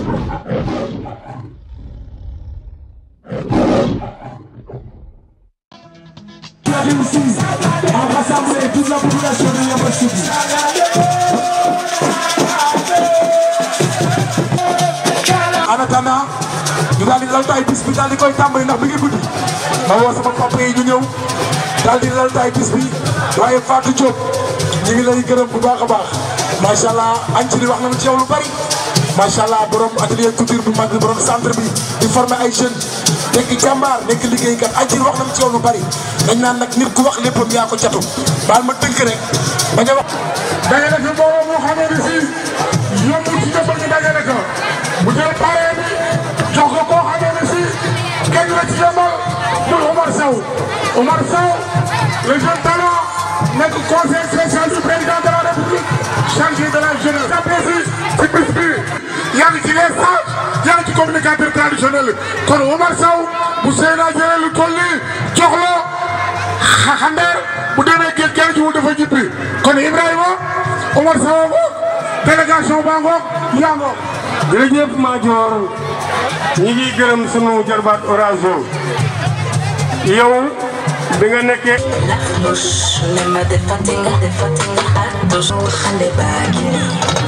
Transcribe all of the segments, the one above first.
ici à rassembler toute la population de Yeumbeul Sud. en attendant ñu daal di laltaay bis bi daal di koy tàmbali ndax mi ngi guddi ma woo sama papa yi ñu ñëw daal di laltaay bis bi waaye Fatou Diop ñu ngi lay gërëm bu baax a baax macha allah añ ci li wax nañu ci yow lu bari macha allah borom atelier couture bu mag bi borom centre bi di former ay jeunes nekk jàmbaar nekk liggéeykat añ ci li wax nañu ci yow lu bari dañ naan nag nit ku wax léppam yaa ko catu baal ma tënk rek bañ a wax. dajale fi mbooloo moo xamee ne si yombul ci jëmbal ñu dajale ko bu jël paree bi jox ko koo xamee ne si kenn la ci jëmbal muy Omar Sow Omar Sow le jeune talent nekk conseil spécial du président de la république chargé de la jeunesse. jàppee si si bis bi yaa ngi ci les sages yaa ngi ci communicateur traditionnel kon Omar Sow bu Seyna jëlee lu toll nii jox la xandeer bu demee géej géej jiwul dafa jippi kon Ibrahima Omar Sow ko délégation baa ngoog yaa ngoog jërëjëf Madior ñi ngi gërëm sunu jarbaat Orazo yow bi nga nekkee Nak bush, nema defatinga, defatinga hatush Khale bagini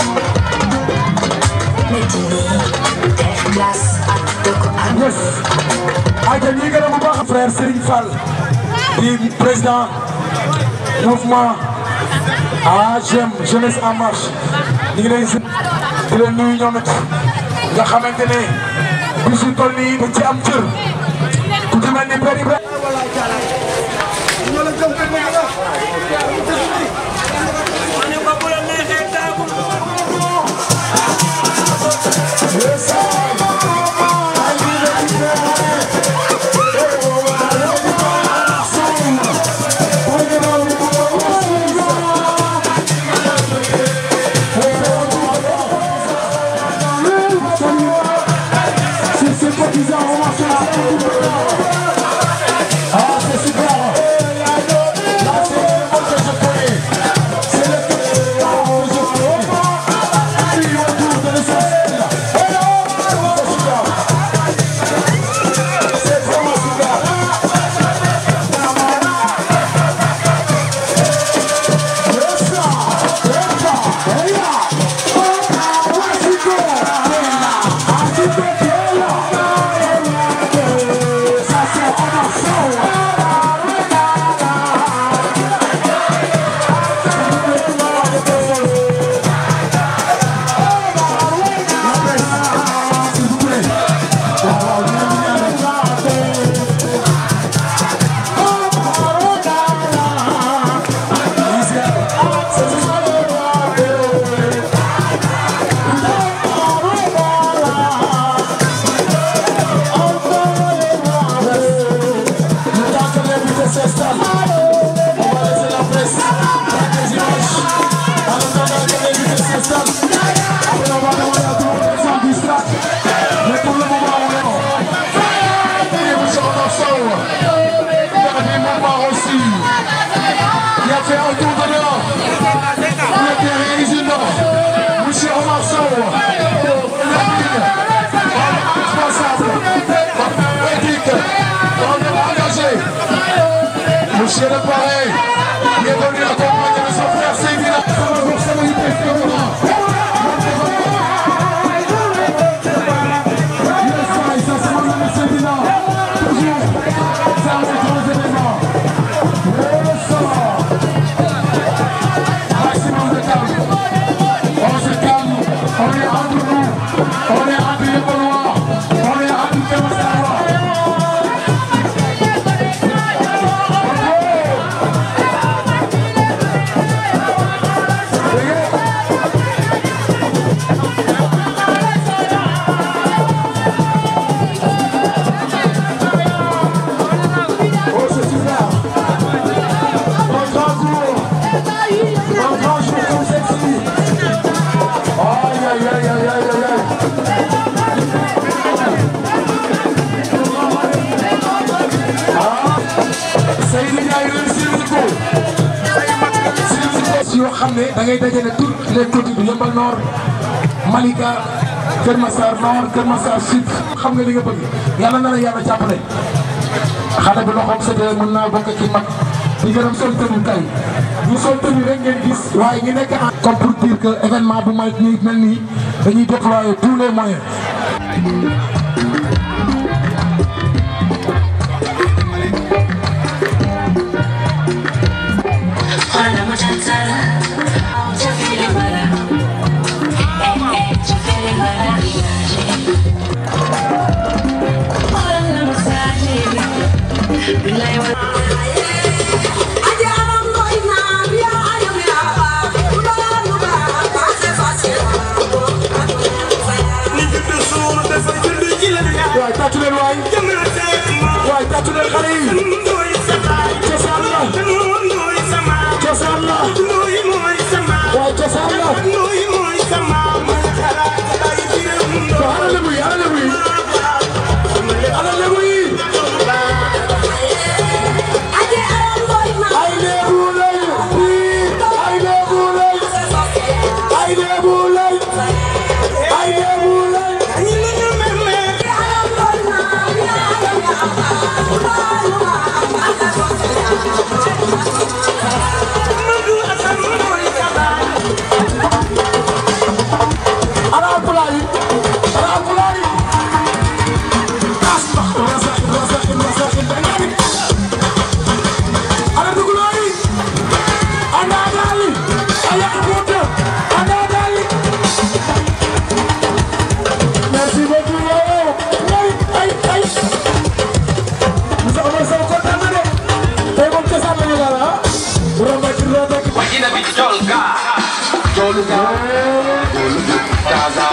Medini, def glace ak doko ak yes ayca ñi gërëm bu baax frère Serigne Fall di président mouvement AGM jeunesse en marche ñu ngi leen si di leen nuyu ñoom it nga xamante ne bisu toll nii dañ ci am cër ku ci mel ni Père Ibrahima C'est ses cotisants, on marche Ah, c'est super Là, c'est le mot que je connais C'est le que je connais Puis autour de l'essentiel C'est super C'est vraiment super Yes, sir. Yes, sir. Hey, yeah. Oh, where's he going? Ah, c'est bien, Ça, c'est Omar Sow. S'il vous plaît. Le temps que l'invité s'installe, on va laisser la presse prendre des images. En attendant que l'invité s'installe, après on va demander à tout le monde de s'en distraire. Mais pour le moment, on est bon. Et vous serez en Sow. Dernier moment aussi. Il a fait un tour de l'or. Il a été réalisé nord. Monsieur Omar Sow. Responsable. Éthique. On est engagé. Monsieur le Paré, il est venu accompagner de son frère Sévilla. Pour ça, il est très On se calme, on est entre nous, on est entre les Gaulois, on est entre les Massarois. Oh, c'est super. Un grand jour. Un grand jour comme celle-ci. Aïe, aïe, aïe, aïe, aïe, aïe, aïe. Ah, Seydou Ndiaye réussir na ko. si yoo xam ne da ngay dajale toutes les côtes du Yeumbeul Nord Malika Kër Massar Nord Kër Massar Sud xam nga li nga bëgg yàlla na la yàlla jàppale xale bi loxoom sëddee mën naa bokk ci mag di gërëm sol tenue tey ñu sol tenue rek ngeen gis waaye ñu nekk en comme pour dire que événement bu may nii mel nii dañuy déployer tous les moyens Hola muchacha, yo feel it mala. Eh, eh, yo feel it mala. Hola muchacha, bilay wa. waaye tàccu leen waay waaye tàccu leen xale yi cosaan la cosaan la waaye cosaan la to ana lebu yi ana lebu yi ana lebu yi ay lebu lay ay lebu lay ay lebu lay ay lebu lay ana alpulaar yi ana alpulaar yi asbax rasa rasa rasa dangani ana duguloor yi ana daali aya abuta ana daali merci beaucoup yow ay ay ay Moussa Omar Sow kontaan na de tey moom cosaan la ñu daal ah Ramba ci Ramba ci Wajina bi Jolga Jolga Gaza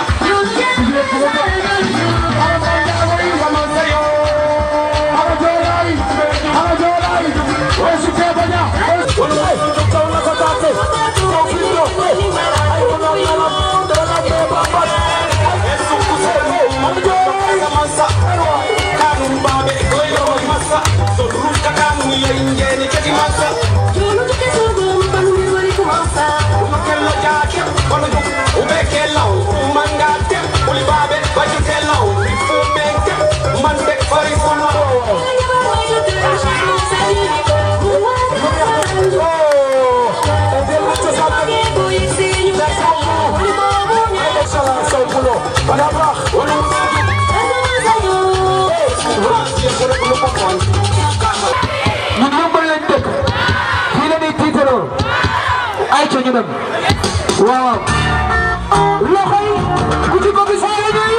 ñun yëmbal lañ dëkk fii la ñuy tiitaroo ay ca ñu dem waaw loxo yi ku ci bëgg saa la ñuy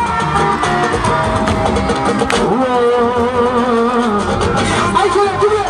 ay ca leen jublu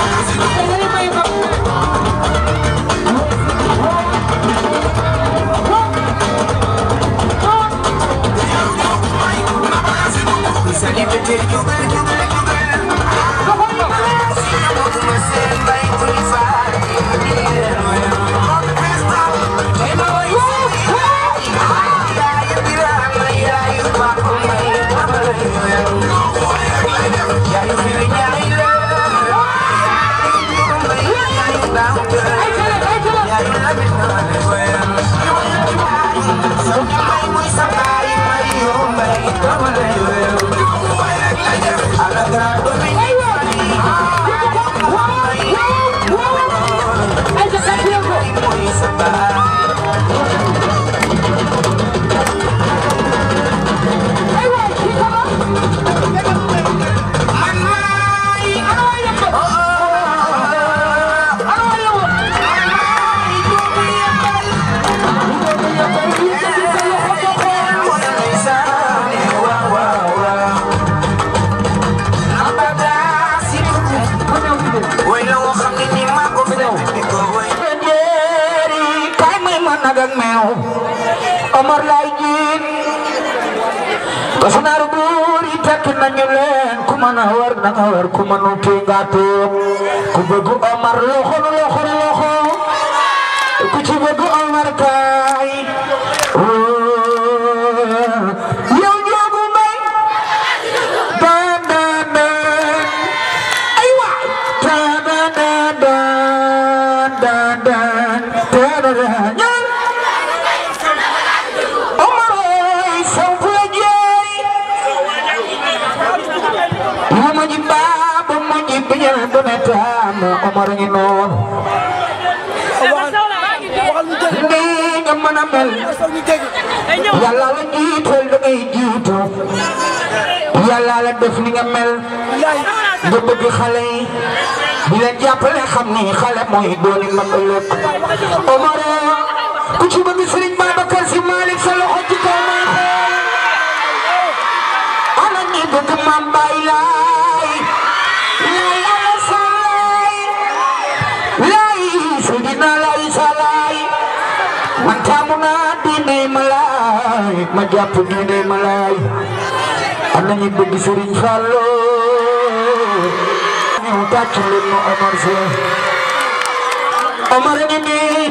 Omar lay jiin Kasanaru buri tekki nañu leen ku mën a war na nga war ku mënu tee nga toog ku bëgg Omar loxo loxo loxo ku ci bëgg Omar kaay yow Njoogu Mbay daan daan daan ay waay daan daan daan daan daan daan daan Omar ooy dana taam Omar ngi noonu nii nga mën a mel yàlla la jiital da ngay jiitu yàlla la def ni nga mel nga bëgg xale yi di leen jàppale xam ni xale mooy dooni mag ëllëg Omar ku ci bëgg Serigne Babacar Sy Malick sa loxo ci kaw may xool ana ñi bëgg Mame Baye Laay laay alasaay laay Seydina Laay Salaay man taamu naa diine ma laay ma jàpp diine ma laay ana ñi bëgg Serigne Fallou ñëw tàcc leen ma Omar Sy Omar ngi nii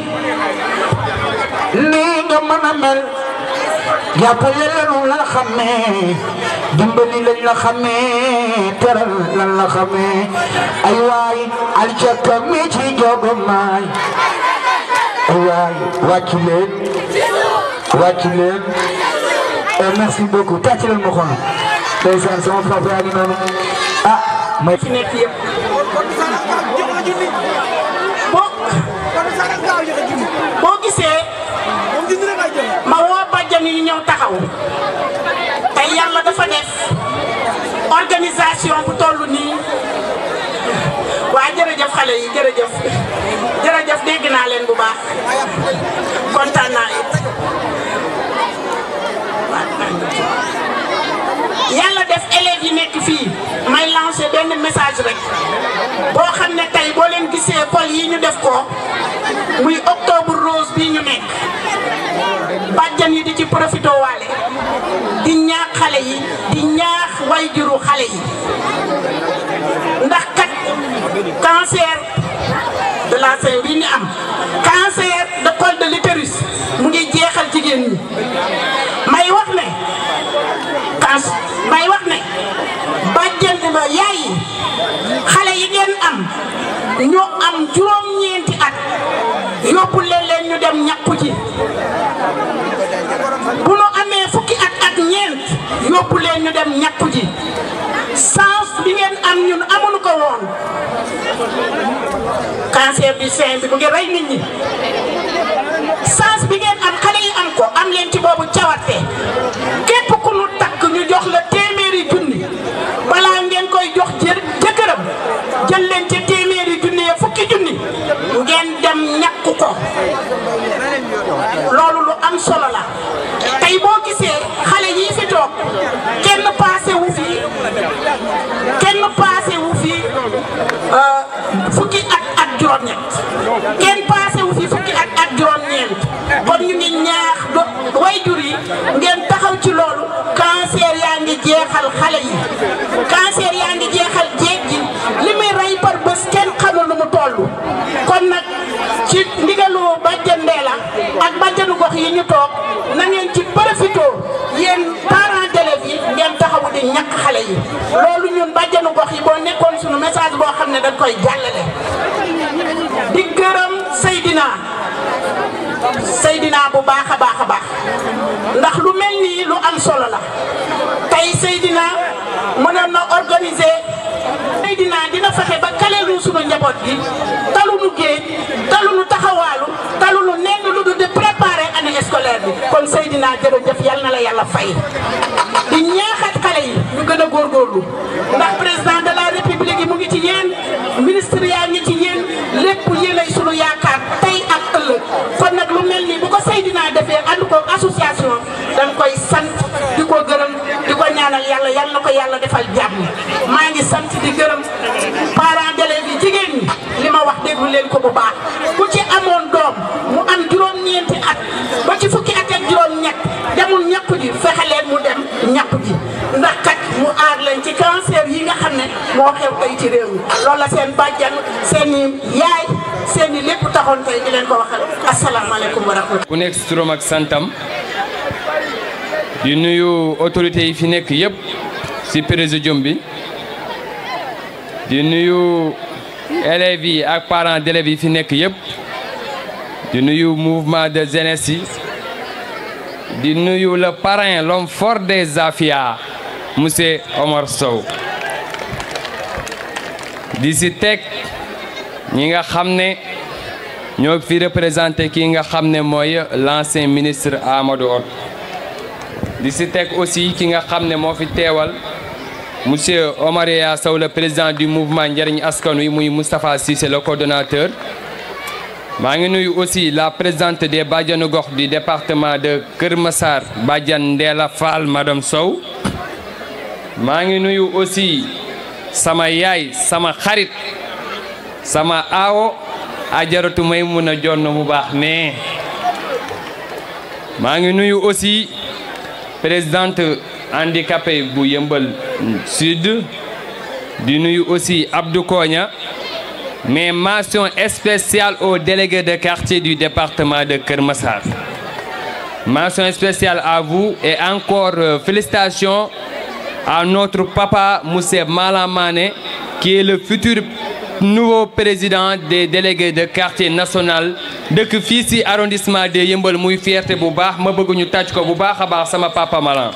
nii nga mën a mel jàppale lanu la xamee dimbali lañ la xamee teral lan la xamee ay waay aljaka mi ci jogo maay ay waay wàcc leen wàcc leen et merci beaucoup tàcc leen ma xool ndeysaan sama papa yaa ngi noonu ah may fi nekk yëpp boo boo gisee ma woo bàjjan yi ñëw taxaw tey yàlla dafa def organisation bu toll nii waa jërëjëf xale yi jërëjëf jërëjëf dégg naa leen bu baax kontaan naa it yàlla def élèves yi nekk fii may lancer benn message rek boo xam ne tey boo leen gisee pol yi ñu def ko muy octobre rose bii ñu nekk bàjjan yi di ci profité waale di ñaax xale yi di ñaax wayjuru xale yi ndax kat cancer de la sein bii ñu am cancer de col de l'utérus mu ngi jeexal jigéen ñi may wax ne cancer may wax ne bàjjan ba yaay yi xale yi ngeen am ñoo am juróom-ñeenti at yóbbu leen leen ñu dem ñàkku ji bu nu amee fukki at ak ñeent yóbbu leen ñu dem ñàkku ji sens bi ngeen am ñun amuñu ko woon cancer du sein bi mu ngi rey nit ñi sens bi ngeen am xale yi am ko am leen ci boobu cawarte képp ku nu takk ñu jox la téeméeri junni balaa ngeen koy jox jë jëkkëram jël leen ci téeméeri junni ya fukki junni ngeen dem ñàkku ko loolu lu am solo la tey boo gisee xale yii fi toog kenn paase wu fi kenn paase wu fi fukki at ak juróom-ñett kenn paase wu fi fukki at ak juróom-ñeent kon ñu ngi ñaax do wayjur yi ngeen taxaw ci loolu cancer yaa ngi jeexal xale yi cancer yaa ngi jeexal jeeg ji li muy rey par bés kenn xamul nu mu toll kon nag ci ndigalu bàjjan Ndeela ak bàjjanu gox yi ñu toog na ngeen ci profité yéen parents d'élèves yi ngeen taxawu di ñàkk xale yi loolu ñun bàjjanu gox yi boo nekkoon suñu message boo xam ne dañ koy jàllale di gërëm Seydina Seydina bu baax a baax a baax ndax lu mel nii lu am solo la tey Seydina mënoon na organiser Seydina dina fexe ba kaleelu sunu njaboot gi talunu géej talunu taxawaalu talunu nenn lu dul di préparer année scolaire bi kon Seydina jërëjëf yal na la yàlla fay di ñaaxat xale yi ñu gën a góorgóorlu ndax président de la république yi mu ngi ci yéen ministre yaa ngi ci yéen lépp yéenay sunu yaakaar tey ak ëllëg kon nag lu mel nii bu ko Seydina defee ànd ko association dañ koy sant di ko gërëm di ko ñaanal yàlla yal na ko yàlla defal jàmm maa ngi sant di gërëm parents d'élèves yi jigéen ñi li ma wax déglu leen ko bu baax ku ci amoon doom mu am juróom-ñeenti at ba ci fukki at ak juróom-ñett demul ñàkku ji fexe leen mu dem ñàkku ji ndax kat mu aar leen ci cancer yi nga xam ne moo xew tey ci réew mi loolu la seen bàjjan seen i yaay seen i lépp taxoon tey di leen ko waxal asalaamaaleykum wa rahmatulah. ku nekk si turam ak santam di nuyu autorités yi fi nekk yëpp si présidium bi di nuyu élèves yi ak parents d'élèves yi fi nekk yëpp di nuyu mouvement de jeunesse yi di nuyu le parrain l'homme fort des Afia monsieur Omar Sow di si teg ñi nga xam ne ñoo fi représenté kii nga xam ne mooy l'ancien ministre Amadou Hott di si teg aussi ki nga xam ne moo fi teewal monsieur Omar Yaya Sow le président du mouvement njariñ askan wi muy Moustapha Cissé le coordonnateur maa ngi nuyu aussi la présidente des bàjjanu gox du département de Kër Massar bàjjan Ndeela Fall madame Sow maa ngi nuyu aussi sama yaay sama xarit sama aawo ajaratu may mun a jonn bu baax mais maa ngi nuyu aussi présidente handicapé bu yëmbal sud di nuyu aussi Abdou Koña mais mention spéciale au délégué de quartier du département de Kër Massar mention spéciale à vous et encore euh, félicitations à notre papa monsieur Malam Mané qui est le futur nouveau président des délégués de quartier national dëkk fii ci arrondissement de Yeumbeul muy fierté bu baax ma bëgg ñu tàcc ko bu baax a baax sama papa Malam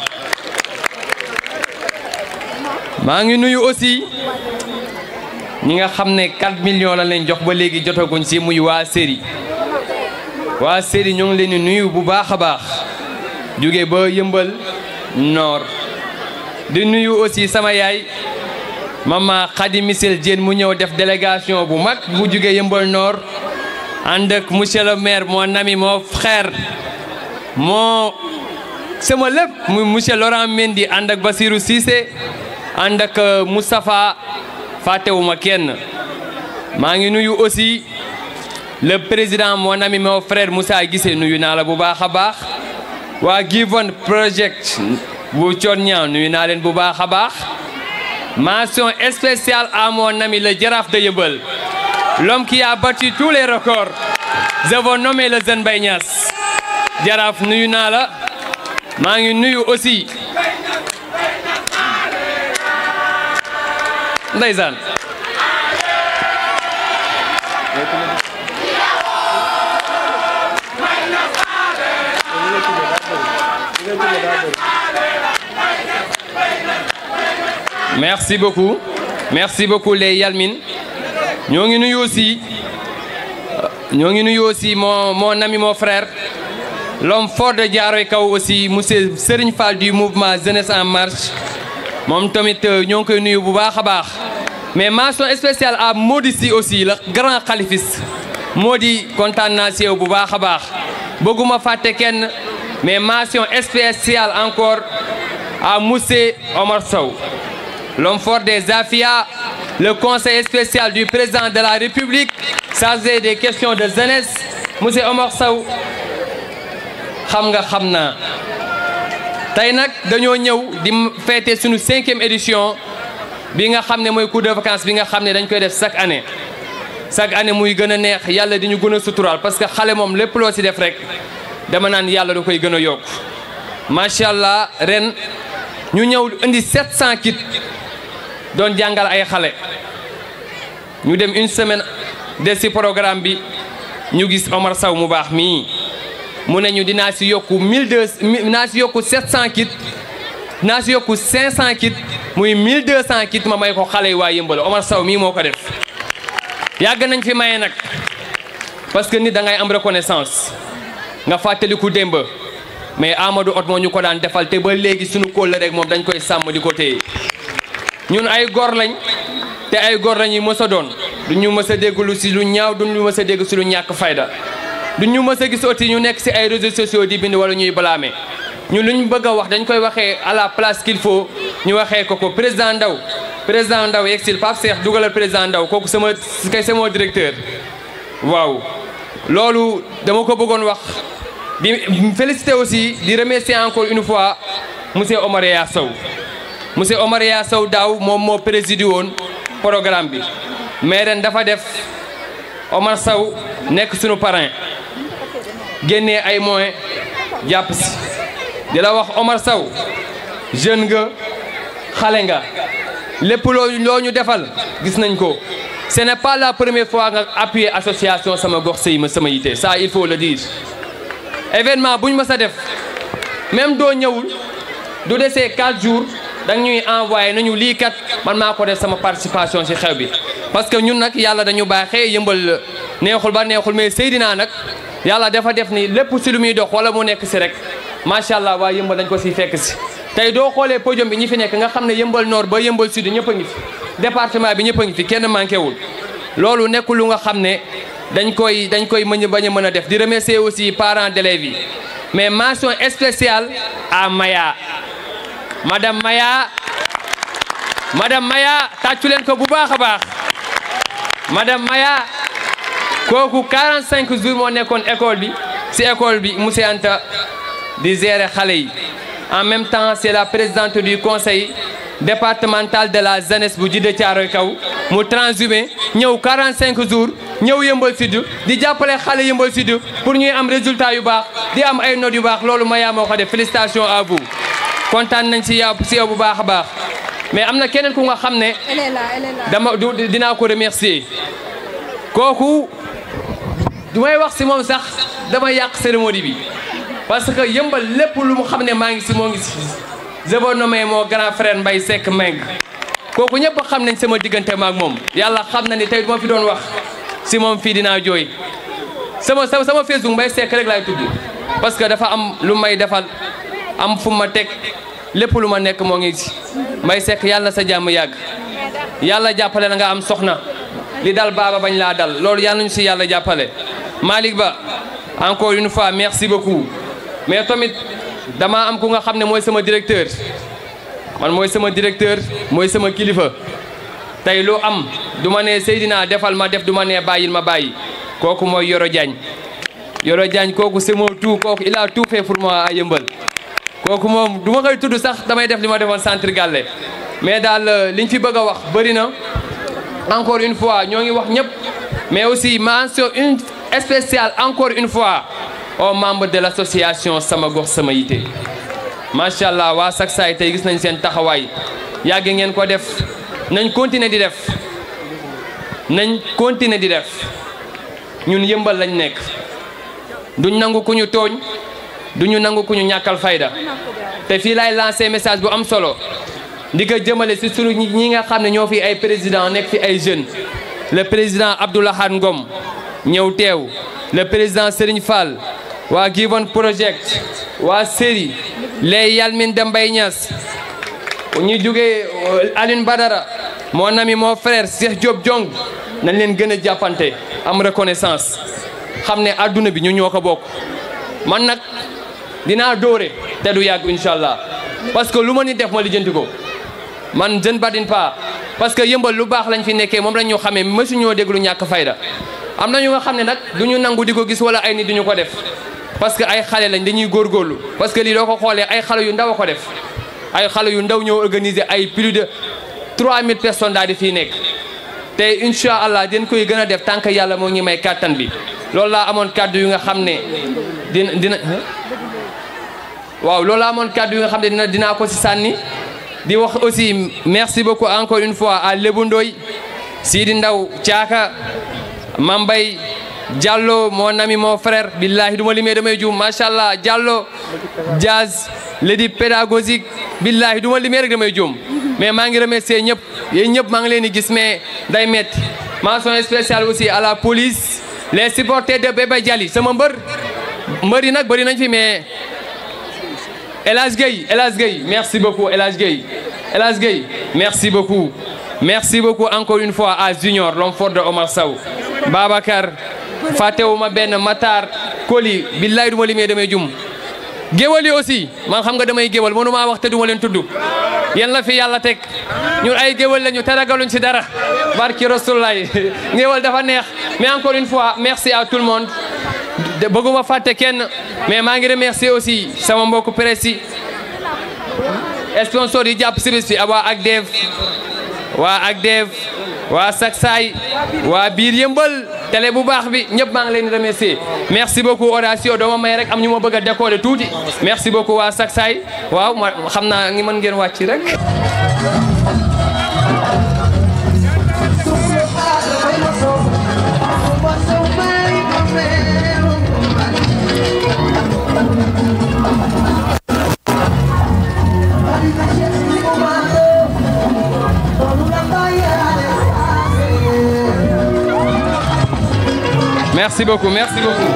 maa ngi nuyu aussi ñi nga xam ne 4 millions la leen jox ba léegi jotaguñ ci muy waa série waa série ñoo ngi leen di nuyu bu baax a baax jóge ba Yeumbeul Nord di nuyu aussi sama yaay mama Khady Missel Diène mu ñëw def délégation bu mag bu jóge Yeumbeul Nord ànd ak monsieur le maire mon ami mon frère moo sama lépp muy monsieur Laurent Mendy ànd ak Basirou Cissé ànd ak Moustapha fàttewuma kenn maa ngi nuyu aussi le président mon ami mon frère Moussa Guissé nuyu naa la bu baax a baax waa Givon Project bu Thione nuyu naa leen bu baax a baax mention spéciale à mon ami le Jaraaf de Yeumbeul l'homme qui a battu tous les records je veux nommer le jeune Mbaye Niass Jaraaf nuyu naa la maa ngi nuyu aussi ndeysaan merci beaucoup merci beaucoup les Yalmin ñoo ngi nuyu aussi ñoo ngi nuyu aussi mon mon ami mon frère l'homme fort de Thiaroye Kaw aussi monsieur Serigne Fall du mouvement Jeunesse en marche moom tamit ñoo ngi koy nuyu bu baax a baax mais mention spéciale à Mody Sy aussi le grand khalifiste Mody kontaan naa si yow bu baax a baax bëgguma fàtte kenn mais mention spéciale encore à monsieur Omar Sow l'homme fort des Afia le conseil spécial du président de la République chargé des questions de jeunesse monsieur Omar Sow xam nga xam naa tey nag dañoo ñëw di fêter suñu cinquième édition bi nga xam ne mooy cours de vacances bi nga xam ne dañ koy def chaque année chaque année muy gën a neex yàlla di ñu gën a suturaal parce que xale moom lépp loo ci def rek dama naan yàlla da koy gën a yokk macha allah ren ñu ñëw indi 700 kits doon jàngal ay xale ñu dem une semaine des ci programme bi ñu gis Omar Sow mu baax mii mu ne ñu dinaa ci yokku 1200 dinaa ci yokku 700 kits dinaa ci yokku 500 kits muy 1200 kits ma may ko xale yi waa Yeumbeul Omar Sow mii moo ko def yàgg nañ fi maye nag parce que nit da ngay am reconnaissance nga fàttaliku démb mais Amadou Hott moo ñu ko daan defal te ba léegi suñu kóol rek moom dañ koy sàmm di ko téye ñun ay gor lañ te ay gor lañ yi mës a doon du ñu mës a dégg lu si lu ñaaw du ñu mës a dégg si lu ñàkk fayda du ñu mës a gis aussi ñu nekk si ay réseaux sociaux di bind wala ñuy blâmer ñun lu ñu bëgg a wax dañ koy waxee à la place qu'il faut ñu waxee ko ko président Ndaw président Ndaw yegsil Pape Cheikh dugalal président Ndaw kooku sama kay sama directeur waaw loolu dama ko bëggoon wax di féliciter aussi di remercier encore une fois monsieur Omar Yaya Sow monsieur Omar Yaya Sow daaw moom moo présidé woon programme bi mais ren dafa def Omar Sow nekk sunu parrain génnee ay moyens jàpp si di la wax Omar Sow jeune nga xale nga lépp loo loo ñu defal gis nañ ko ce n'est pas la première fois nga appuyer association sama gox sëy ma sama yite ça il faut le dire événement bu ñu mës a def même doo ñëwul du desee 4 jours danga ñuy envoyé nañu lii kat man maa ko def sama participation ci xew bi parce que ñun nag yàlla dañu baaxee yëmbal neexul ba neexul mais Seydina nag yàlla dafa def ni lépp si lu muy dox wala mu nekk si rek macha allah waa yëmbal dañ ko si fekk si tey doo xoolee podium bi ñi fi nekk nga xam ne yëmbal nord ba yëmbal sud ñëpp a ngi fi département bi ñëpp a ngi fi kenn manqué wul loolu nekkul lu nga xam ne dañ koy dañ koy mën bañ a mën a def di remercier aussi parents d'élèves yi mais mention spéciale à Maya madame Maya madame Maya tàccu leen ko bu baax a baax madame Maya kooku 45 jours moo nekkoon école bi si école bi monsieur Anta di gérer xale yi en même temps c'est la présidente du conseil départemental de la jeunesse bu Djiddah Thiaroye Kaw mu transhumé ñëw 45 jours ñëw yëmbal sud di jàppale xale yëmbal sud pour ñuy am résultat yu baax di am ay notes yu baax loolu Maya moo ko def félicitations à vous kontaan nañ si yow si yow bu baax a baax mais am na keneen ku nga xam ne dama du dinaa ko remercier kooku du may wax si moom sax dama yàq cérémonie bi parce que yëmbal lépp lu mu xam ne maa ngi si moo ngi si je veux nommer mon grand frère Mbaye Seck Meng kooku ñëpp xam nañ sama diggante maak moom yàlla xam na ni tey du ma fi doon wax si moom fii dinaa jooy sama sama Facebook Mbaye Seck rek laay tudd parce que dafa am lu may defal am fu ma teg lépp lu ma nekk moo ngi si Mbaye Seck yàlla na sa jàmm yàgg yàlla jàppale na nga am soxna li dal baaba bañ laa dal loolu yàlla nañu si yàlla jàppale Malick Ba encore une fois merci beaucoup mais tamit dama am ku nga xam ne mooy sama directeur man mooy sama directeur mooy sama kilifa tey lu am du ma ne Seydina defal ma def du ma ne bàyyil ma bàyyi kooku mooy Yoro Diagne Yoro Diagne kooku c'est mon tout kooku il a tout fait pour moi à Yeumbeul kooku moom du ma koy tudd sax damay def li ma defoon centre Galle mais daal liñ fi bëgg a wax bëri na encore une fois ñoo ngi wax ñëpp mais aussi mention une spéciale encore une fois aux membres de l'association sama gox sama yite macha allah waa Saksaay tey gis nañ seen taxawaay yàgg ngeen ko def nañ continuer di def nañ continuer di def ñun yëmbal lañ nekk duñ nangu ku ñu tooñ duñu nangu ku ñu ñàkkal fayda te fii laay lancé message bu am solo di ko jëmale si sunu ñi nga xam ne ñoo fi ay président nekk fi ay jeunes le président Abdoulahad Ngom ñëw teew le président Serigne Fall waa Given Project waa Séri les Yalmin de Mbaye Niass ñu jógee Aline Badara mon ami mon frère Cheikh Diop Diong nañ leen gën a jàppante am reconnaissance xam ne adduna bi ñu ñoo ko bokk man nag dinaa dóore te du yàgg incha allah parce que lu ma ni def ma lijjanti ko man je ne badine pas parce que yëmbal lu baax lañ fi nekkee moom lañ ñu xamee mësuñoo déglu ñàkk fayda am na ñu nga xam ne nag du ñu nangu di ko gis wala ay nit duñu ko def parce que ay xale lañ dañuy góorgóorlu parce que lii doo ko xoolee ay xale yu ndaw a ko def ay xale yu ndaw ñoo organiser ay plus de 3000 personnes daal di fii nekk te incha allah den koy gën a def tant que yàlla moo ngi may kàttan bi loolu laa amoon kàddu yu nga xam ne dina dina waaw loolu laa amoon kàddu yu nga xam ne dina dinaa ko si sànni di wax aussi merci beaucoup encore une fois à Lebou Ndoy Sidi Ndaw Thiaka Mambay Diallo mon ami mon frère billahi du ma limee damay juum macha allah Diallo Diaz l'édi pédagogique billahi du ma limee rek damay juum mais maa ngi remercier ñëpp yéen ñëpp maa ngi leen di gis mais day metti mention spéciale aussi à la police les supporters de Bébé Diali sama mbër mbër yi nag bëri nañ fi mais El Hadj Gueye El Hadj Gueye merci beaucoup El Hadj Gueye El Hadj Gueye merci beaucoup merci beaucoup encore une fois à Junior l'homme fort de Omar Sow Babacar fàttewuma benn Matar Koli billahi du ma limee damay jum géwal yi aussi man xam nga damay géwal mënu maa wax te du ma leen tudd yéen la fi yàlla teg ñun ay géwal lañu te ragaluñ ci dara barki rasulullahi géwal dafa neex mais encore une fois merci à tout le monde bëgguma fàtte kenn mais maa ngi remercier aussi sama mbokku presse yi sponsor yi jàpp si bis bi waa Agdev waa Agdev waa Saksaay waa biir yëmbal télé bu baax bi ñëpp maa ngi leen di remercier merci beaucoup Horatio doo ma may rek am ñu ma bëgg a décorer tuuti merci beaucoup waa Saksaay waaw ma xam naa ngi mën ngeen wàcc rek Thank you. merci beaucoup merci beaucoup.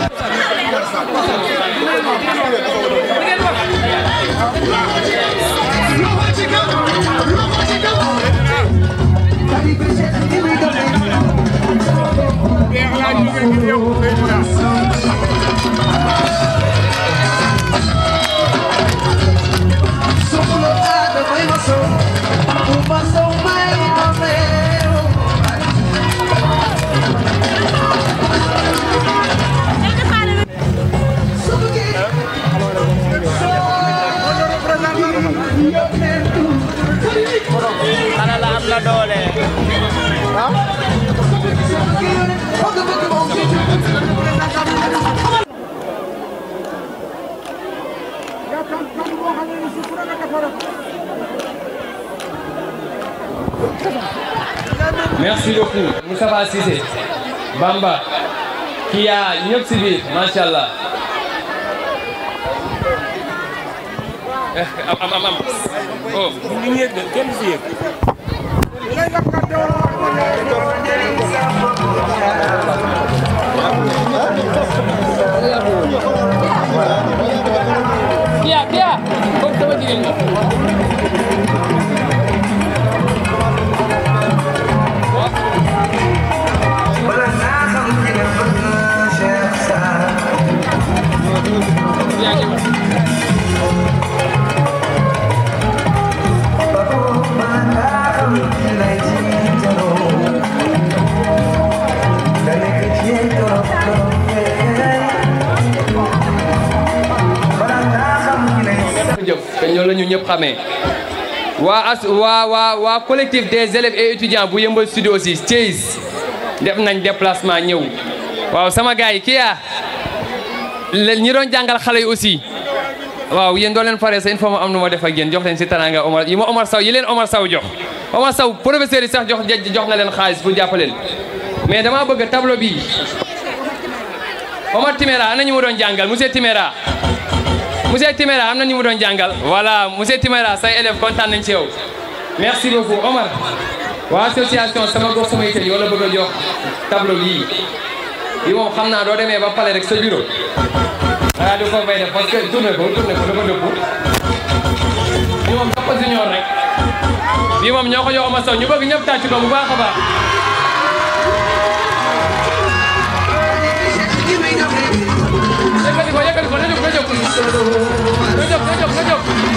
merci beaucoup Moustapha Cissé Bamba Kia ñëpp si biir macha allah am am am am oh ñu yëg de kenn si yëg Kia Kia comme sama jigéen nga jëf te ñoo la ñu ñëpp xamee waa as waa waa waa collectif des élèves et étudiants bu yëmbal studio aussi Thiès def nañ déplacement ñëw waaw sama gars yi kii yaa ñi doon jàngal xale yi aussi waaw yéen doo leen faree sa il faut ma am nu ma def ak yéen jox leen si taranga Omar yi ma Omar Sow yi leen Omar Sow jox Omar Sow professeur yi sax jox jox na leen xaalis pour jàppaleen mais dama bëgg tableau bi Omar Timéra ana ñu ma doon jàngal monsieur Timéra monsieur Timéra am na ñu mu doon jàngal voilà monsieur Timéra say élèves kontaan nañ ci yow merci beaucoup Omar waa association sama gox sama yitte yoo la bëgg a jox tableau bii bi moom xam naa doo demee ba pale rek sa bureau ah du ko fay def parce que tourné ko tourné ko dafa dëpp bi moom jox ko junior rek bi moom ñoo ko jox Omar Sow ñu bëgg ñëpp tàcc ko bu baax a baax yëkkati ko yëkkati ko na jóg na jóg na jóg na jóg na jóg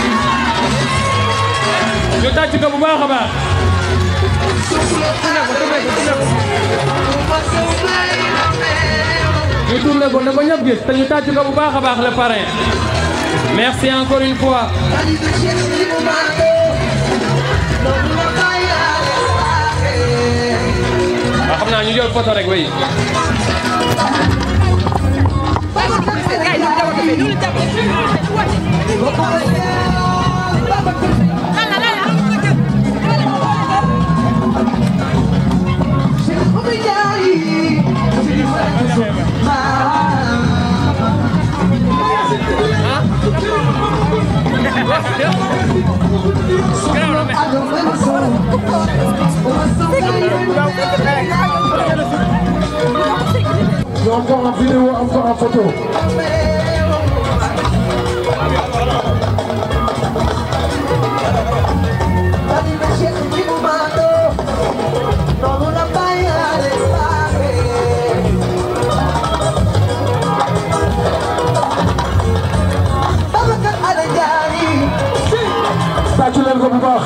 ñu tàcc ko bu baax a baax ñu tourné ko na ko ñëpp gis te ñu tàcc ko bu baax a baax le parrain merci encore une fois waaw xam naa ñu jël photo rek oui Il y a encore en vidéo, encore en photo. tàccu leen ko bu baax.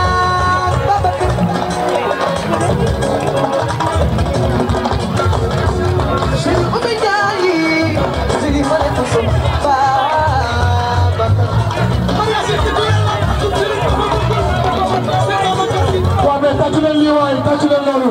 waaw mais tàccu leen lii waay tàccu leen loolu.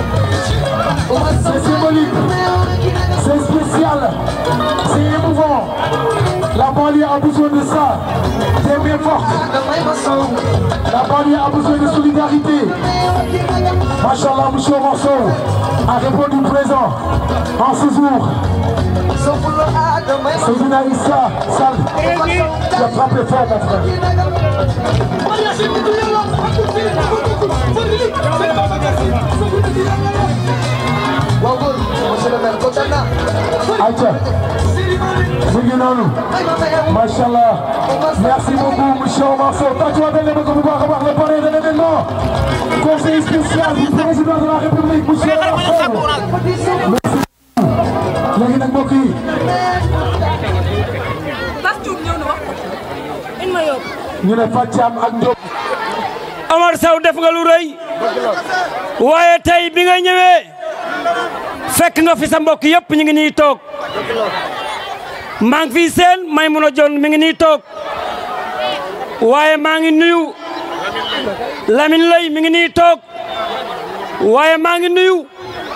c'est symbolique. c'est spécial. c'est émouvant. La banlieue a besoin de ça. Des mains fortes. La banlieue a besoin de solidarité. Machallah, monsieur Morceau a répondu présent en ce jour. Seydina Issa Sall, tu as frappé fort, mon frère. monsieur le maire kontaan naa. ayca mu ngi noonu macha allah merci beaucoup monsieur Omar Sow tàccuwaatal leen ko bu baax a baax le parrain de l'événement conseil spécial du président de la république monsieur Omar Sow merci léegi nag mbokk yi ñu ne Fatiam ak Diop Omar Sow def nga lu rëy waaye tey bi nga ñëwee fekk nga fi sa mbokk yëpp ñu ngi nii toog maa ngi fi seen Maymuna Jon mi ngi nii toog waaye maa ngi nuyu Lamine Lay mi ngi nii toog waaye maa ngi nuyu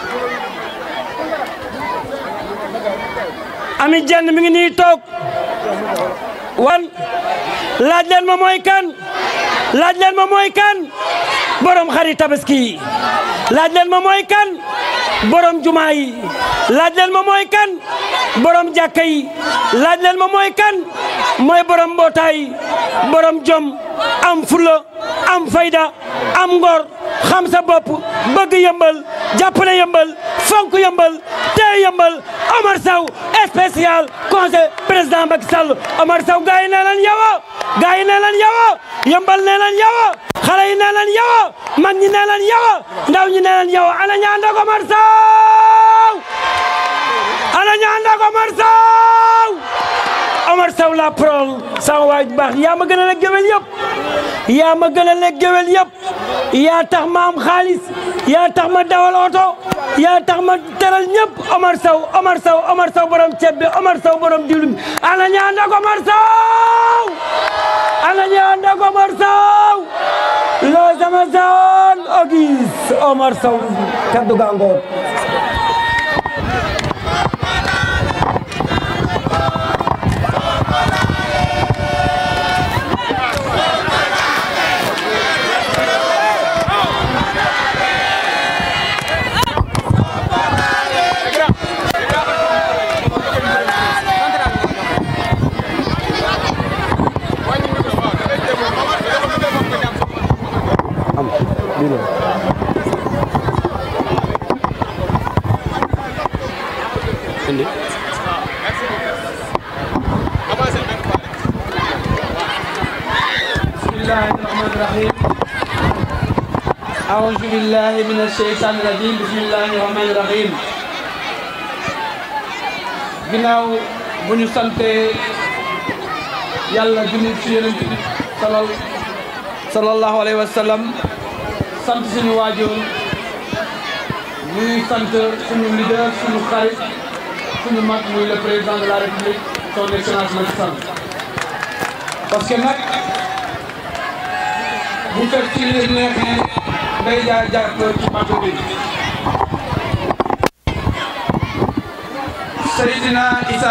Ami Jenn mi ngi nii toog wan laaj leen ma mooy kan laaj leen ma mooy kan borom xari tabaski laaj leen ma mooy kan borom jumaa yi laaj leen ma mooy kan borom jàkka yi laaj leen ma mooy kan mooy borom mbootaay borom jom am fula am fayda am ngor xam sa bopp bëgg yëmbal jàppale yëmbal fonk yëmbal tey yëmbal Omar Sow spécial conseil président Macky Sall Omar Sow gars yi nee nañ yow gars yi nee nañ yow yëmbal nee nañ yow xale yi nee nañ yow mag ñi nee nañ yow ndaw ñi nee nañ yow ana ñaan ak Omar Sow ana ñaan ak Omar Sow Omar Sow la parole sama waay bu baax yaa ma gën a la géwél yëpp yaa ma gën a la géwél yëpp yaa tax ma am xaalis yaa tax ma dawal oto yaa tax ma teral ñëpp Omar Sow Omar Sow Omar Sow borom ceeb bi Omar Sow borom diwlin bi ana ñaan ak Omar Sow ana ñaan ak Omar Sow loo sama zone ogis Omar Sow kaddu gangoor الله الرحمن الرحيم أعوذ بالله من الشيطان الرجيم بسم الله الرحمن الرحيم ginnaaw bu ñu sante yàlla junni ci yonent bi salal sallallahu alayhi wa sallam sant suñu waajur ñuy sant suñu leader suñu xarit suñu mag muy le président de la république son excellence Macky Sall parce que nag bu fekk ci li neexee day jaar jaar ko ci bato bi Seydina Issa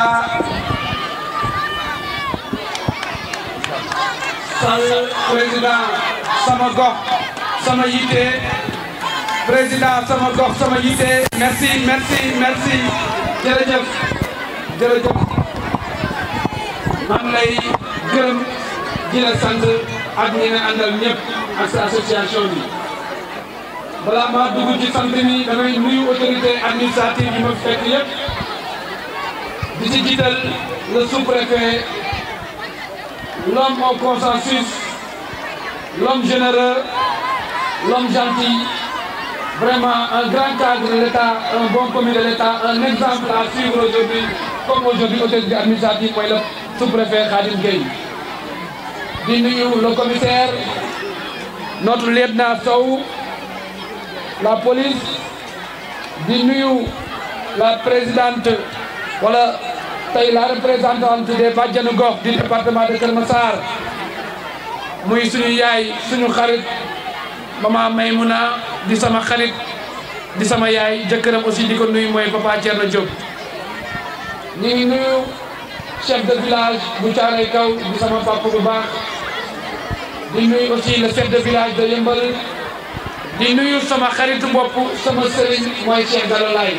Sall président sama gox sama yitte président sama gox sama yitte merci merci merci jërëjëf jërëjëf maa ngi lay gërëm di la sant ak ñi nga àndal ñëpp ak sa association bi balaa maa dugg ci sant mi damay nuyu autorité administrative yi ma fekk yëpp di ci jiital le sous-préfet l'homme au consensus l'homme généreux l'homme gentil vraiment un grand cadre de l'État un bon commis de l'État un exemple à suivre aujourd'hui comme aujourd'hui autorité administrative mooy le sous-préfet Khadim Gueye di nuyu le commissaire notre lieutenant Sow la police di nuyu la présidente wala tey la représentante des bàjjanu gox du département de Kër Massar muy suñu yaay suñu xarit mama Maymouna di sama xarit di sama yaay jëkkëram aussi di ko nuyu mooy papa Thierno Diop ñu ngi nuyu chef de village bu Thiaroye Kaw di sama papa bu baax di nuyu aussi le chef de village de Yëmbal di nuyu sama xaritu bopp sama sëriñ mooy Cheikh Gallo Laye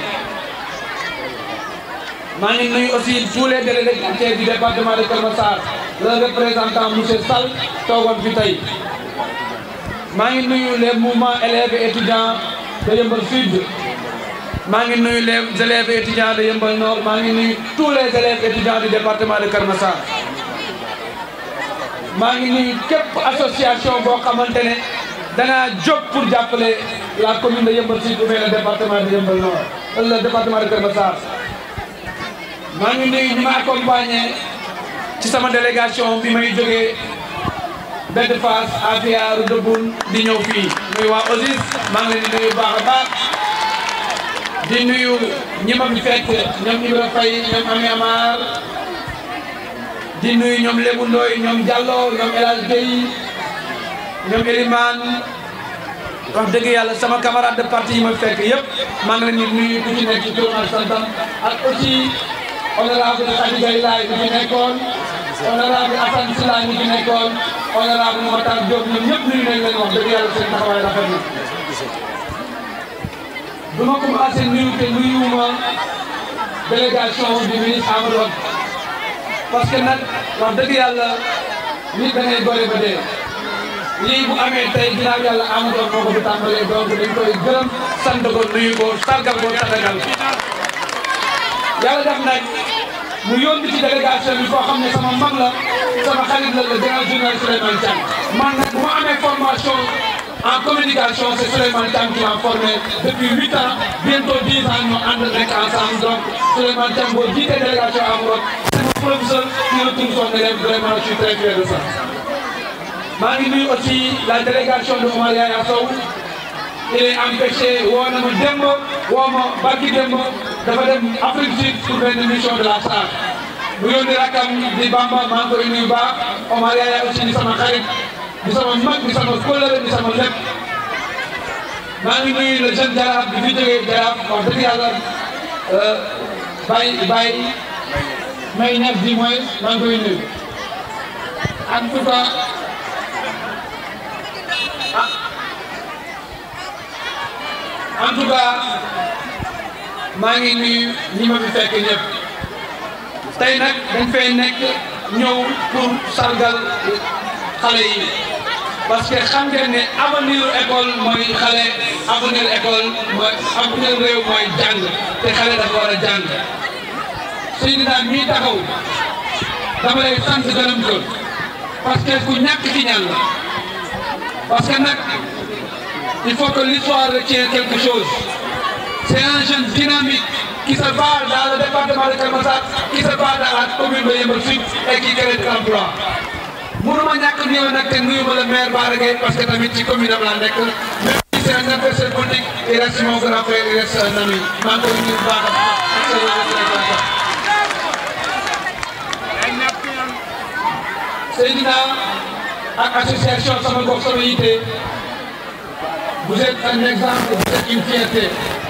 maa ngi nuyu aussi tous les délégués du département de Keur Massar le représentant monsieur Sall toogoon fi tey maa ngi nuyu les mouvements élèves et étudiants de Yeumbeul Sud maa ngi nuyu les élèves et étudiants de Yeumbeul Nord maa ngi nuyu tous les élèves et étudiants du département de Keur Massar maa ngi nuyu képp association boo xamante ne dangaa jóg pour jàppale la commune de Yeumbeul Sud ou bien le département de Yeumbeul Nord le département de Keur Massar maa ngi nuyu ñi ma accompagné ci sama délégation bi may jógee Bedd Fass Afia Roudeboune di ñëw fii muy waa OSIS maa ngi leen di nuyu baax a baax di nuyu ñi ma fi fekk ñoom Ibra Faye ñoom Ami Amar di nuyu ñoom Lébu Ndoy ñoom Diallo ñoom El Hadj Gueye ñoom Elimane wax dëgg yàlla sama camarade de parti yi ma fekk yëpp maa ngi leen di nuyu ku ci nekk ci turam ak santam ak aussi honorable Khady Gaye Laye mi fi nekkoon honorable Assane Sylla mi fi nekkoon honorable Matar Diop ñoom ñëpp nuyu nañ leen wax dëgg yàlla seen taxawaay rafet na du ma commencé nuyu te nuyuwuma délégation du ministre Amadou Hott parce que nag wax dëgg yàlla nit da ngay gore ba dee lii bu amee tey ginnaaw yàlla Amadou Hott moo ko fi tàmbalee donc dañ koy gërëm sant ko nuyu ko sargal ko tatagal yàlla def nag mu yónni ci délégation bi koo xam ne sama mag la sama xarit la le grand journaliste Souleymane Thiam man nag bu ma amee formation en communication c'est Souleymane Thiam qui m'a formé depuis huit ans bientôt dix ans ñu ànd rek ensemble donc Souleymane Thiam boo jiitee délégation Amadou c'est mon professeur qui retrouve son élève vraiment je suis très fier de ça maa ngi nuyu aussi la délégation de Omar Yaya Sow il est empêché woo na ma démb woo ma barki démb dafa dem Afrique Sud pour benn mission de la SAR bu yónni rakam di Bamba maa ngi koy nuyu baax Omar Yaya aussi di sama xarit di sama mag di sama kóllëre di sama lépp maa ngi nuyu le jeune jaraaf bi fi jógee jaraaf wax dëgg yàlla Baye Baye may ñaar di mooy maa ngi koy nuyu en tout cas en tout cas maa ngi nuyu ñi ma fi fekk ñëpp tey nag dañ fay nekk ñëw pour sargal xale yi parce que xam ngeen ne avenir école mooy xale avenir école mooy avenir réew mooy jàng te xale dafa war a jàng Seydina mii taxaw dama lay sant gërëm ko parce que ku ñàkk ci ñaan la parce que nag il faut que l'histoire retienne quelque chose c'est un jeune dynamique qui se bat dans le département de Keur Massar qui se bat dans la commune de Yeumbeul Sud et qui crée de l'emploi mënuma ñàkk ñëw nag te nuyu ma le maire Bara Gaye parce que tamit ci commune am laa nekk même si c'est un adversaire politique il reste mon grand frère il reste un ami maa ngi koy nuyu baax a baax Seydina ak association sama gox sama yitte vous êtes un exemple vous êtes une fierté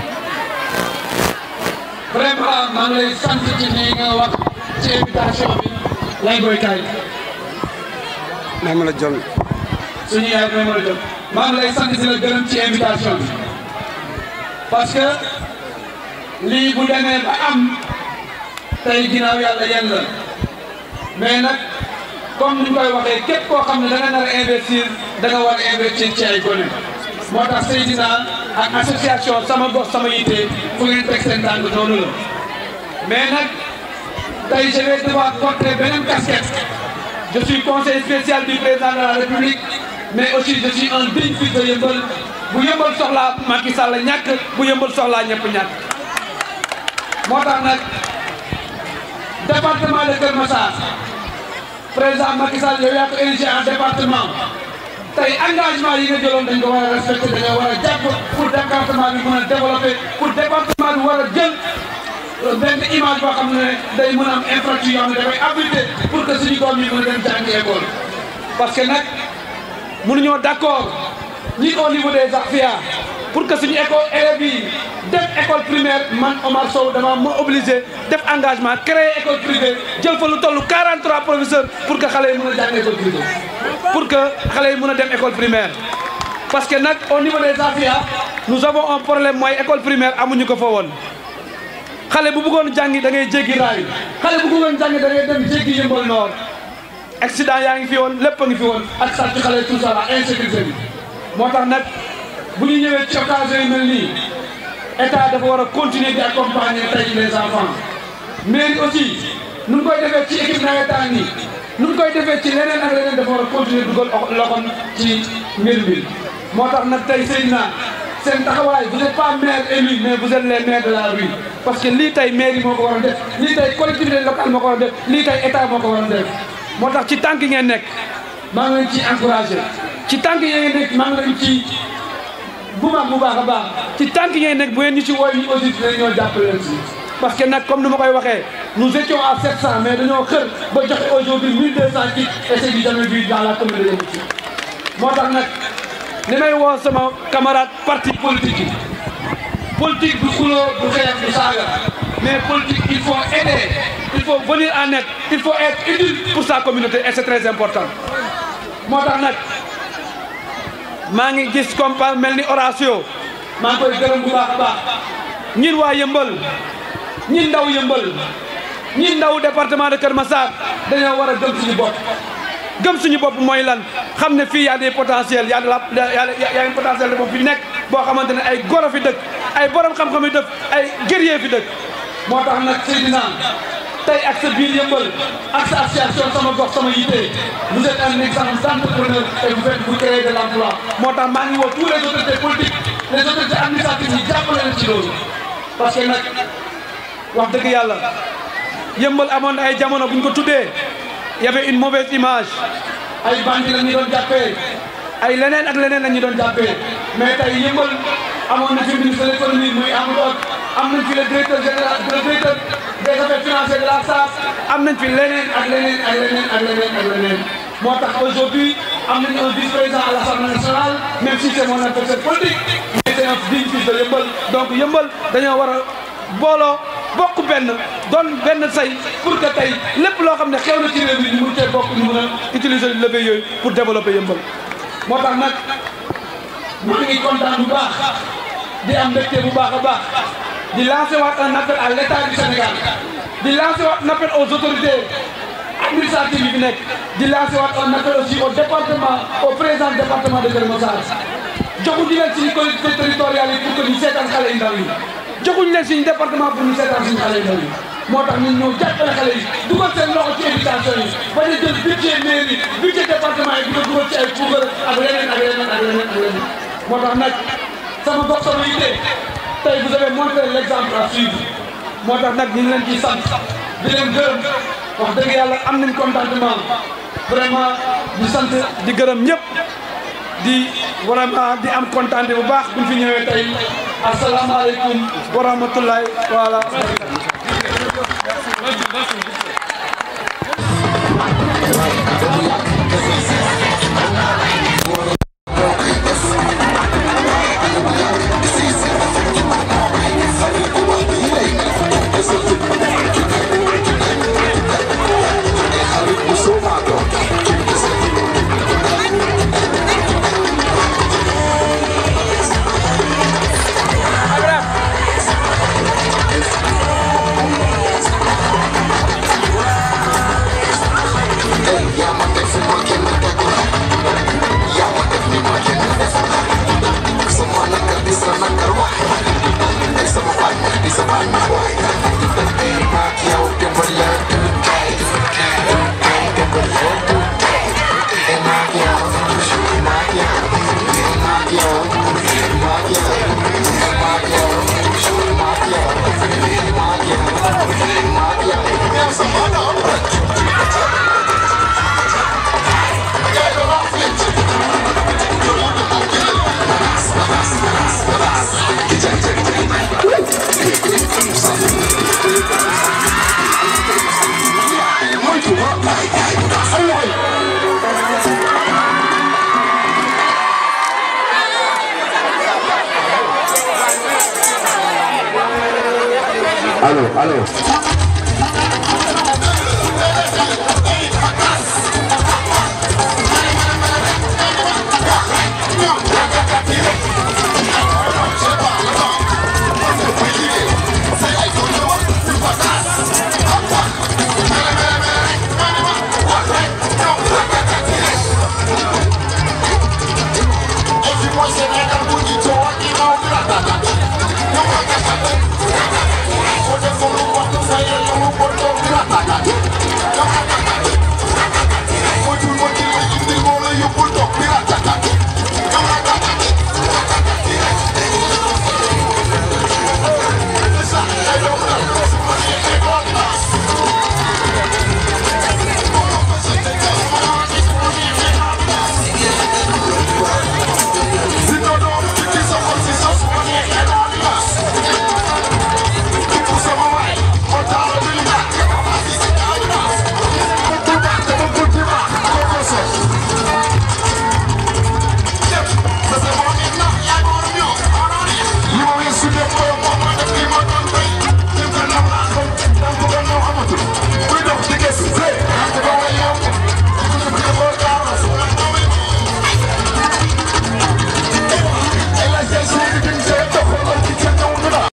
vraiment maa ngi lay sant ci ni nga wax ci invitation bi lay koy kaay may ma la jom suñu yaay may ma la jom maa ngi lay sant di la gërëm ci invitation bi parce que lii bu demee ba am tey ginnaaw yàlla yéen la mais nag comme ni ñu koy waxee képp koo xam ne da nga nar a investir da nga war a investir ci ay gone moo tax Seydina ak association sama gox sama yitte fu ngeen teg seen tànk noonu la mais nag tey je vais devoir porter beneen casquette je suis conseiller spécial du président de la République mais aussi je suis un digne fils de Yeumbeul bu Yeumbeul soxlaa Macky Sall ñàkk bu Yeumbeul soxlaa ñëpp ñàkk moo tax nag département de Keur Massar président Macky Sall yow yaa ko érigé en département tey engagement yi nga jëloon dañ ko war a respecté dañoo war a jàpp pour département bi mën a développé pour département bi war a jël benn image boo xam ne day mën a am infrastructure yoo xam ne dafay abrité pour que suñu doom yi mën a dem jàngi école parce que nag mënuñoo d' accord ñi au niveau des AFIA pour que suñu école élèves yi def école primaire man Omar Sow dama ma obligé def engagement créer école privée jël fa lu toll 43 professeurs pour que xale yi mën a jàng école privée pour que xale yi mën a dem école primaire parce que nag au niveau des AFIA nous avons un problème mooy école primaire amuñu ko fa woon xale bu bëggoon jàngi da ngay jéggi raay xale bu bëggoon jàngi da ngay dem jéggi Yeumbeul Nord accident yaa ngi fi woon lépp a ngi fi woon ak sàcc xale tout ça la insécurité bi moo tax nag bu ñu ñëwee ci occasion yu mel nii état dafa war a continuer di accompagner tey les enfants mairie aussi nu mu koy defee ci équipe nawetaan yi nu mu koy defee ci leneen ak leneen dafa war a continuer dugal loxoom ci mbir mi moo tax nag tey Seydina seen taxawaay vous n'êtes pas maire élu mais vous êtes les maires de la rue parce que lii tey mairie moo ko war a def lii tey collectivité locale moo ko war a def lii tey état moo ko war a def moo tax ci tànk ngeen nekk maa ngi leen ci encouragé ci tànk ngeen nekk maa ngi leen ci bu baax bu baax a baax ci tànk ngeen nekk bu ngeen ñu ci wooy ñu aussi dinañ ñoo jàppale leen si parce que nag comme ni ma koy waxee nous étions à 700 mais dañoo xër ba joxe aujourd'hui 1200 kits et c'est du jamais vu dans la commune de Yamouti moo tax nag li may woo sama camarade parti politique yi politique du xuloo du xeex du saaga mais politique il faut aider il faut venir en aide il faut être utile pour sa communauté et c'est très important moo tax nag maa ngi gis comme mel ni Horatio maa ngi koy gërëm bu baax a baax ñin waa yëmbal ñin ndaw yëmbal ñin ndaw département de Kër Massar dañoo war a gëm suñu bopp gëm suñu bopp mooy lan xam ne fii y a des potentiels y a de la y a un potentiel de bopp fi nekk boo xamante ne ay goro fi dëkk ay borom xam-xam yi dëkk ay guerrier fi dëkk moo tax nag Seydina tey ak sa biir yëmbal ak sa association sama gox sama yitte vous êtes un exemple d'entrepreneur et vous faites vous créez de l'emploi moo tax maa ngi woo tous les autorités politiques les autorités administratives yi jàppale leen ci loolu parce que nag wax dëgg yàlla yëmbal amoon na ay jamono bu ñu ko tuddee y avait une mauvaise image ay bandi la ñu doon jàppee ay leneen ak leneen la ñu doon jàppee mais tey yëmbal amoon na fi ministre de l'économie muy Amadou am nañ fi le directeur général le directeur des affaires financières de la SAF am nañ fi leneen ak leneen ak leneen ak leneen ak leneen moo tax aujourd'hui am nañu un vice-président à l'Assemblée nationale même si c'est mon adversaire politique mais c'est un digne fils de Yëmbal donc Yëmbal dañoo war a booloo bokk benn doon benn say pour que tey lépp loo xam ne xew na ci réew mi ñu mun cee bokk ñu mun a utiliser levier yooyu pour développer Yëmbal moo tax nag maa ngi kontaan bu baax di am mbégte bu baax a baax di lancer waat un appel à l'état du Sénégal di lancer waat un appel aux autorités administratives yi fi nekk di lancer waat un appel aussi au département au président du département de Kër Massar joxuñu leen suñu collectivités territoriales yi pour que ñu seetaan xale yu ndaw yi joxuñu leen suñu département pour ñu seetaan suñu xale yu ndaw yi moo tax ñun ñëw jàppale xale yi dugal seen loxo ci éducation yi bañ a jël budget mairie budget département yi di ko dugal ci ay puugar ak leneen ak leneen ak leneen ak leneen moo tax nag sama gox sama yitte tey vous avez montré l'exemple à suivre moo tax nag ñu ngi leen ciy sant di leen gërëm wax dëgg yàlla am nañ contentement vraiment di sant di gërëm ñëpp di vraiment di am kontaan bu baax buñ fi ñëwee tey asalaamaaleykum wa rahmatullahi voilà. Aló, aló.